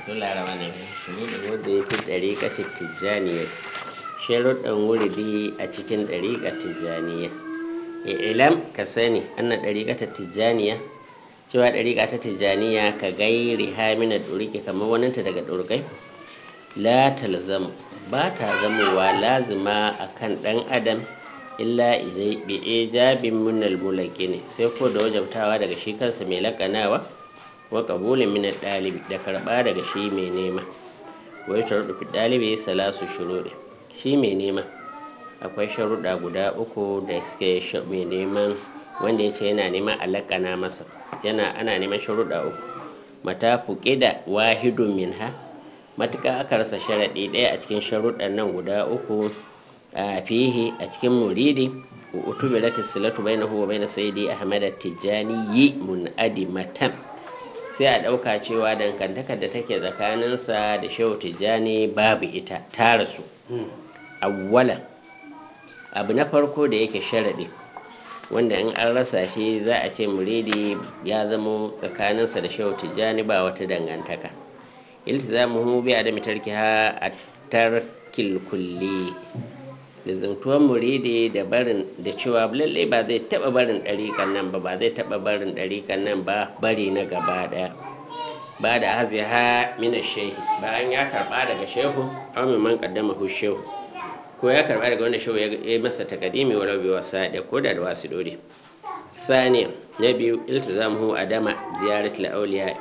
bismillah rahman rahim shuruɗin wanda ya fi ɗariƙatin tijjaniya sharuɗin wuridi a cikin ɗariƙar tijjaniya ilam ka sani anna ɗariƙatar tijjaniya cewa ɗariƙa ta tijjaniya ka gairi hamina ɗuriki kamar waninta daga ɗurkai la talzamu ba ta zamowa lazima a kan ɗan adam illa bi ijabin munal mulaki ne sai ko da wajabtawa daga shi kansa mai laƙanawa wa ƙabulin minar ɗalibi da karɓa daga shi mai nema wai sharuɗu fi ɗalibi salasu shuruɗi shi mai nema akwai sharuɗa guda uku da suke mai neman wanda ya ce yana neman alaƙana masa yana ana neman sharuɗa uku mata fuƙi da wahidun minha matuƙa aka rasa sharaɗi ɗaya a cikin sharuɗan nan guda uku a fihi a cikin muridi utubirat silatu bainahu wa bain sayyidi ahmad at-tijani yi munadimatan sai a ɗauka cewa dangantakar da take tsakaninsa da shehu tijjani babu ita ta rasu awwalan abu na farko da yake sharaɗi wanda in an rasa shi za a ce muridi ya zamo tsakaninsa da shehu tijjani ba wata dangantaka iltizamuhu bi adami tarkiha a tarkil kulli lizantuwan muridi da barin da cewa lallai ba zai taba barin ɗariƙan nan ba ba zai taba barin ɗariƙan nan ba bari na gaba ɗaya ba da hazi ha mina shehi bayan ya karɓa daga shehu aw min man qaddama hu shehu ko ya karɓa daga wanda shehu ya yi masa takadimi wa rabi wa sa'ada ko da da wasu dore saniya na biyu iltizamuhu adama ziyaratul awliya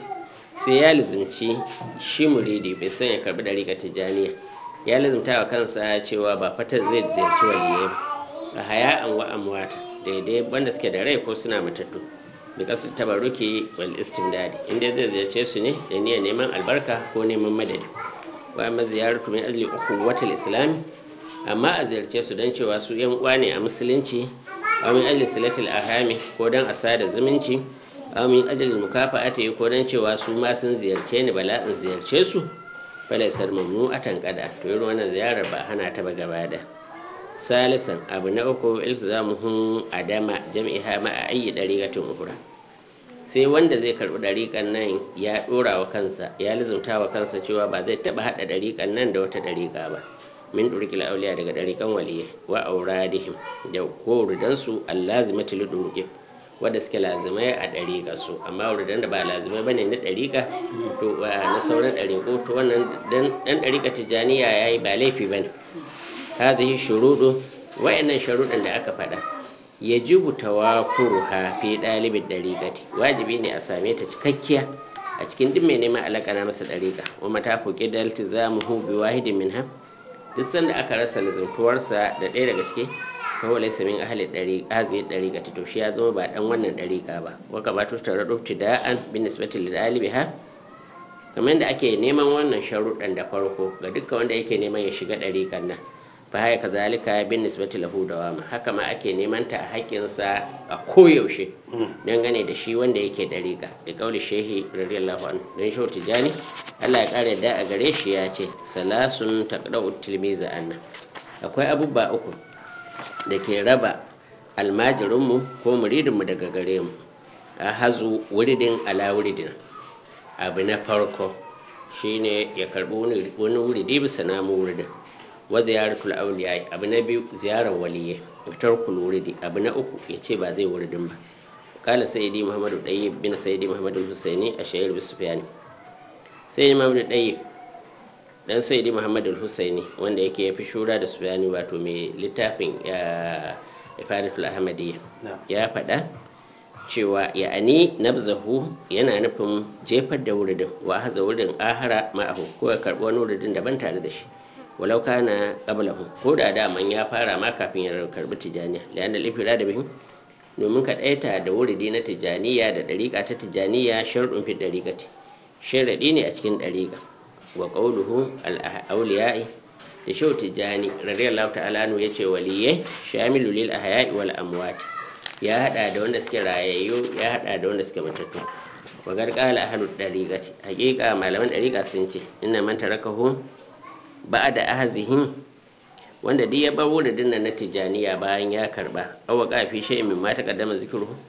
sai ya lizimci shi muridi bai san ya karɓi ɗariƙar tijjaniya ya lazumta wa kansa cewa ba fatar zai ziyarci waliyai ba a haya an wa amwata daidai wanda suke da rai ko suna matattu bi kasu tabarruki wal istimdadi inda zai ziyarce su ne da niyyar neman albarka ko neman madadi wa amma ziyaratu min ajli ukhuwatil islam amma a ziyarce su don cewa su yan uwa ne a musulunci aw min ajli silatil ahami ko don a sada zumunci aw min ajli mukafa'ati ko don cewa su ma sun ziyarce ni bala in ziyarce su falaisar mamnu a tankada to yi wannan ziyarar ba hana ta ba gaba da salisan abu na uku ilzamuhun adama jami'a ma a ayi dariƙatin uhura sai wanda zai karɓi ɗariƙan nan ya ɗora wa kansa ya lizumta wa kansa cewa ba zai taɓa haɗa ɗariƙan nan da wata ɗariƙa ba min ɗurƙil auliya daga ɗariƙan waliya wa auradihim da kowuridansu allazimati lidurƙin wadda suke lazimai a ɗariƙa su amma wuridan da ba lazimai bane na ɗariƙa to na sauran ɗariƙo to wannan dan ɗariƙa tijjaniya ya yi ba laifi ba ne hadhihi shuruɗu wayannan sharuɗan da aka faɗa ya jibu tawafuruha fi ɗalibin ɗariƙati wajibi ne a same ta cikakkiya a cikin duk mai neman alaƙa masa ɗariƙa wa mata fuƙi da iltizamuhu bi wahidin minha duk sanda aka rasa lizantuwarsa da ɗaya daga ciki kawai laisa min ahli dari hazi dariqa to shi ya zama ba dan wannan dariqa ba wa ka batu tare da ibtida'an bin nisbati lil alibiha kamar yadda ake neman wannan sharuɗan da farko ga dukkan wanda yake neman ya shiga dariqan nan fa haya kazalika bin nisbati lahu dawama haka ma ake neman ta a haƙƙinsa a koyaushe dangane da shi wanda yake dariqa da kauli shehi radiyallahu anhu dan shehu tijani Allah ya kare da a gare shi ya ce salasun taqda'u tilmiza anna akwai abubuwa uku da ke raba almajirinmu ko muridinmu daga gare mu a hazu wuridin ala wuridin abu na farko shine ya karbi wani wuridi bisa namu wuridin wa ziyaratul awliya abu na biyu ziyarar waliyye tarkul wuridi abu na uku ya ce ba zai wuridin ba kala sayyidi muhammadu dayyib bin sayyidi muhammadu husaini a shayar bisufiyani sayyidi muhammadu dayyib dan sayyidi muhammad al-husaini wanda yake ya fi shura da sufyani wato mai littafin ifadatul ahmadiyya ya faɗa cewa ya'ani nabzahu yana nufin jefar da wuridin wa haza wuridin ahara ma'ahu ko ya karɓi wani wuridin daban tare da shi walau kana qablahu ko da daman ya fara ma kafin ya karɓi tijaniya lian da lifira da bihin domin ka ɗaita da wuridi na tijaniya da ɗariƙa ta tijaniya sharɗin fi ɗariƙati sharaɗi ne a cikin ɗariƙa wa qawluhu al-awliya'i da shau tijani radiyallahu ta'ala anhu yace waliyai shamilu lil ahya'i wal amwat ya hada da wanda suke rayayyu ya hada da wanda suke matattu wa garqala ahlut dariqati haqiqa malaman dariqa sun ce inna man tarakahu ba'da ahzihim wanda duk ya bar wuridin nan na tijaniya bayan ya karba aw qafi shay'in mimma taqaddama zikruhu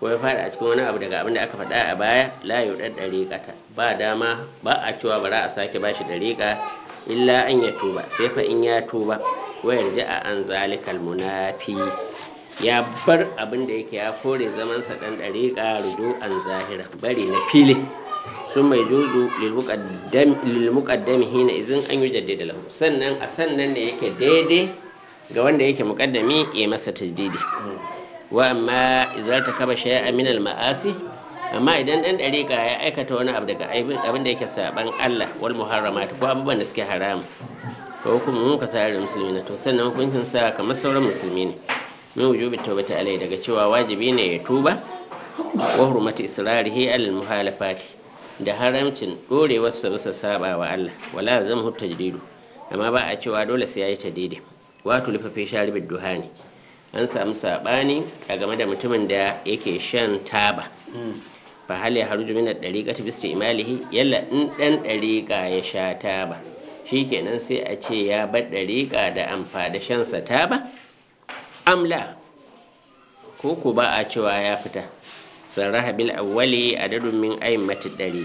ko ya fada a cikin wani abu daga abin da aka faɗa a baya la yudar dariƙata ba dama ba a cewa bara a sake bashi dariƙa illa an ya tuba sai fa in ya tuba wayar ji a an zalikal munafi ya bar abin da yake ya kore zamansa dan dariƙa rudu an zahira bari na fili sun mai juzu lilmuƙaddami hina izin an yi jaddada lahu sannan a sannan ne yake daidai ga wanda yake muƙaddami ya masa tajdidi wa amma idan ta kaba shay'a min al-ma'asi amma idan dan dariƙa ya aikata wani abu daga abin da yake saban Allah wal muharramat ko abubuwan da suke haram ko hukumun ka tare da musulmi na to sannan hukuncin sa kamar sauran musulmi ne min wujubi tawbati alai daga cewa wajibi ne ya tuba wa hurmati israrihi al muhalafati da haramcin dorewar sa bisa saba wa Allah wala zama hutta jadidu amma ba a cewa dole sai yayi tadidi wato lifafe sharibid duhani an samu sabani a game da mutumin da yake shan taba fa hal ya harju min ad-dariqa bi istimalihi yalla in dan dariqa ya sha taba shikenan sai a ce ya bar dariqa da amfani da shan sa taba amla ko ku ba a cewa ya fita sarraha bil awwali adadun min a'immati dari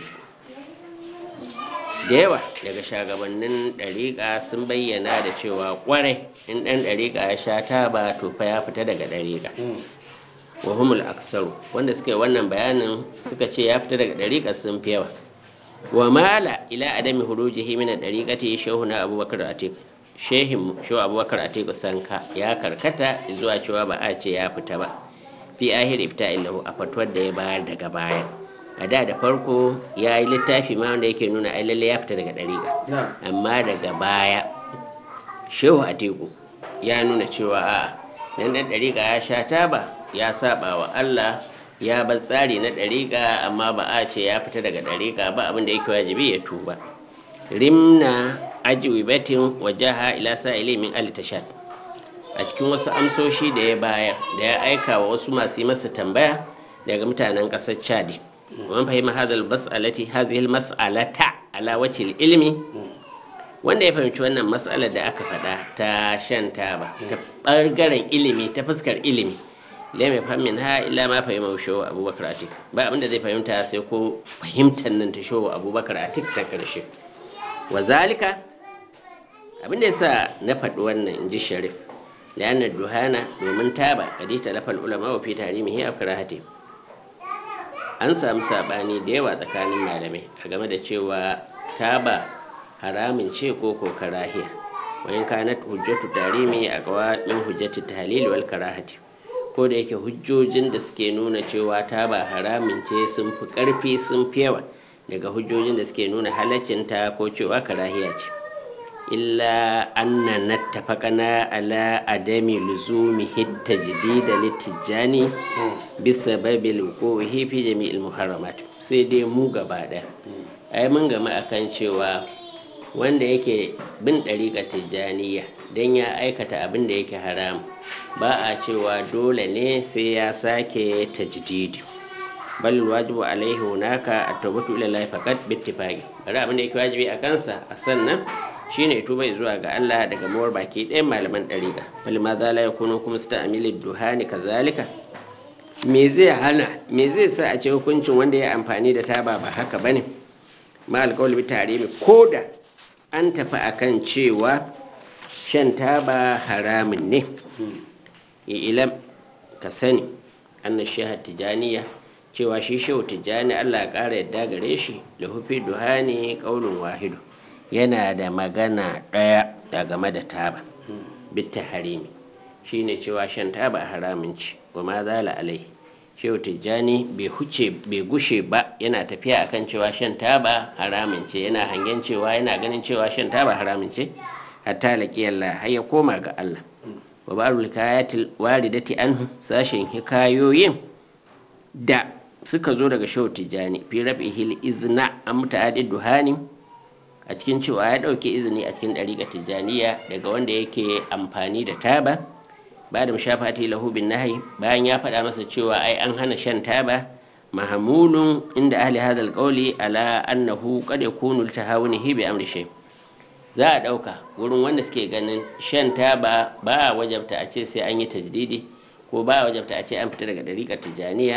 da yawa daga shagabannin dariƙa sun bayyana da cewa kwarai in ɗan dariƙa ya sha taba to fa ya fita daga dariƙa wa humul aksaru wanda suka yi wannan bayanin suka ce ya fita daga dariƙa sun fi yawa wa mala ila adami hurujihi min dariqati shehu na abubakar atiq shehin shehu abubakar atiq sanka ya karkata zuwa cewa ba a ce ya fita ba fi ahir ifta illahu a fatuwar da ya bayar daga baya a da da farko ya yi littafi ma wanda yake nuna ai lalle ya fita daga dariƙa amma daga baya shehu atiku ya nuna cewa a dan dan dariƙa ya sha taba ya saba wa Allah ya bar tsari na dariƙa amma ba a ce ya fita daga dariƙa ba abin da yake wajibi ya tuba rimna ajwibatin wajaha ila sa'ili min al tashad a cikin wasu amsoshi da ya bayar da ya aika wa wasu masu yi masa tambaya daga mutanen ƙasar chadi wani fahimta hazal mas'alati hazihil mas'alata ala wacce ilimi wanda ya fahimci wannan matsalar da aka faɗa ta shan taba ta ɓangaren ilimi ta fuskar ilimi lai mai fahimmin ha illa ma fahimta showa abubakar atik ba abinda zai fahimta sai ko fahimtar nan ta showa abubakar atik ta ƙarshe wa zalika abinda yasa na faɗi wannan in ji sharif la'annar duhana domin taba kadi talafal ulama wa fi tarimihi a karahati an samu sabani da yawa tsakanin malamai a game da cewa taba haramin ce ko ko karahiya wayan kanat hujjatu tarimi a kawa min hujjatu tahlil wal karahati ko da yake hujjojin da suke nuna cewa taba haramin ce sun fi karfi sun fi yawa daga hujjojin da suke nuna halaccin ta ko cewa karahiya ce illa anna nattafaqana ala adami luzumi hitta jadida litijani bisababil wuquhi fi jami'il muharramat sai dai mu gaba ɗaya ai mun gama akan cewa wanda yake bin ɗariƙa tijjaniya don ya aikata abin da yake haram ba a cewa dole ne sai ya sake tajdidi bal wajibu alaihi hunaka at-tawbatu ila Allah faqat bi ittifaqi bari abin da yake wajibi a kansa a sannan shine tuba zuwa ga Allah daga mawar baki ɗayan malaman ɗariƙa bal ma za la yakunu kuma sta'amili duhani kazalika me zai hana me zai sa a ce hukuncin wanda ya amfani da taba ba haka bane ma alƙawli bi tarimi koda an tafi akan cewa shan taba haramun ne ilam ka sani anna shehu tijaniya cewa shi shehu tijani allah ya ƙara yadda gare shi da hufi duhani ƙaunin wahidu yana da magana ɗaya a game da taba bitta harimi shine cewa shan taba haramun ci wa ma zala alai shehu tijjani bai huce bai gushe ba yana tafiya akan cewa shan taba haramun ce yana hangen cewa yana ganin cewa shan taba haramun ce hatta laki Allah har ya koma ga Allah wa barul kayatil waridati anhu sashen hikayoyin da suka zo daga shehu tijjani fi rabihil izna an muta'addi duhani a cikin cewa ya dauke izini a cikin dariƙa tijjaniya daga wanda yake amfani da taba ba da mashafati lahu bin nahi bayan ya faɗa masa cewa ai an hana shan taba mahamulun inda ahli hadal qawli ala annahu qad yakunu tahawunihi bi amri shay za a ɗauka wurin wanda suke ganin shan taba ba a wajabta a ce sai an yi tajdidi ko ba a wajabta a ce an fita daga dariƙar tijjaniya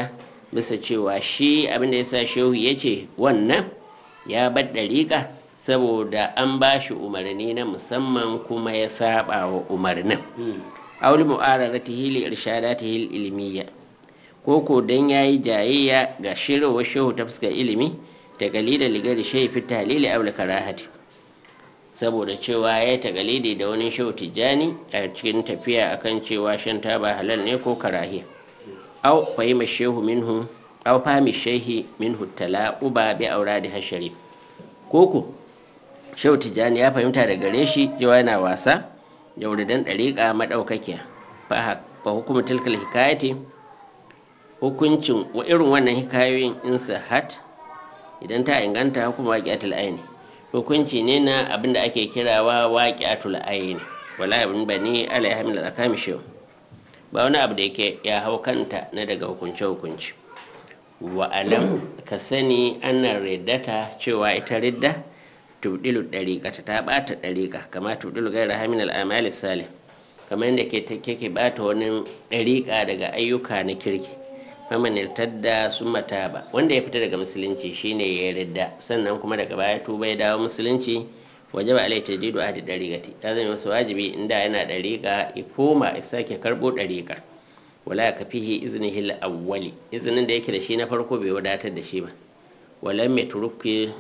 bisa cewa shi abinda ya sa shehu ya ce wannan ya bar ɗariƙa saboda an ba shi umarni na musamman kuma ya saba wa umarnin auli mu'araratihi li irshadatihi ilmiya ko ko dan yayi jayayya ga shirowar shehu ta fuskar ilimi ta galida ligari shehu fi talili aw karahati saboda cewa ya tagalidi da wani shehu tijjani a cikin tafiya akan cewa shan taba halal ne ko karahiya aw fahima shehu minhu aw fahimi shehi minhu tala'uba bi auradi hashari koko shehu tijjani ya fahimta da gare shi cewa yana wasa jauridan ɗariƙa maɗaukakiya fa hukumu tilkal hikayati hukuncin wa irin wannan hikayoyin in sahat idan ta inganta hukuma waqi'atul aini hukunci ne na abin da ake kirawa waqi'atul aini wala ibn bani alaiha min al-akami shehu ba wani abu da yake ya hau kanta na daga hukunce hukunci wa alam ka sani annan riddata cewa ita ridda tubdilu dariqata ta bata dariqa kama tubdilu gaira hamin al-amali salih kamar yadda ke ke bata wani dariqa daga ayyuka na kirki faman irtadda summa taba wanda ya fita daga musulunci shine ya ridda sannan kuma daga baya tuba ya dawo musulunci wajaba alai tajdidu ahdi dariqati ta zama masa wajibi inda yana dariqa ya koma ya sake karbo dariqa wala ka fihi iznihi al-awwali iznin da yake da shi na farko bai wadatar da shi ba walam yatruki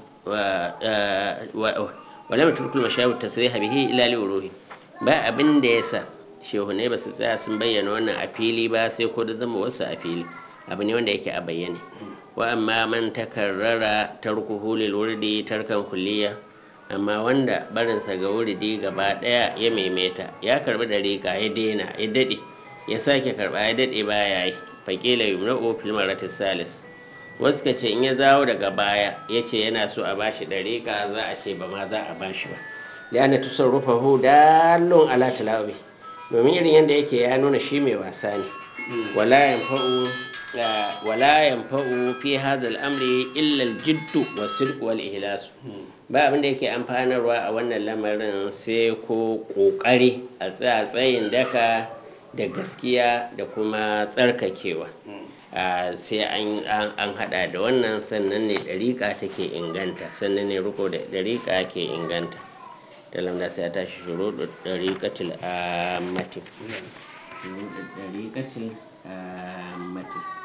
walam yatruku al-mashayikh tasriha bihi ila li ba abin da yasa shehu ne ba su tsaya sun bayyana wannan a fili ba sai ko da zama wasu a fili abu ne wanda yake a bayyane wa amma man takarrara tarkuhu lil wurdi tarkan kulliya amma wanda barinsa ga wurdi gaba daya ya maimaita ya karbi dariƙa ya daina ya dade ya sake karba ya dade baya yi faƙila yumna'u fil maratis salis wasu ka ce in ya zawo daga baya ya ce yana so a bashi dariƙa za a ce ba ma za a bashi ba da ana tasarrufahu dallon ala tilawi domin irin yadda yake ya nuna shi mai wasa ne wala yanfa'u wala yanfa'u fi hadha al-amri illa al-jidd wa sidq wal ihlas ba abin da yake amfanarwa a wannan lamarin sai ko kokari a tsayin daka da gaskiya da kuma tsarkakewa sai an hada da wannan sannan ne dariƙa take inganta sannan ne riko da dariƙa ke inganta da lamda sai ta shi shuru da dariƙatul amati dariƙatul amati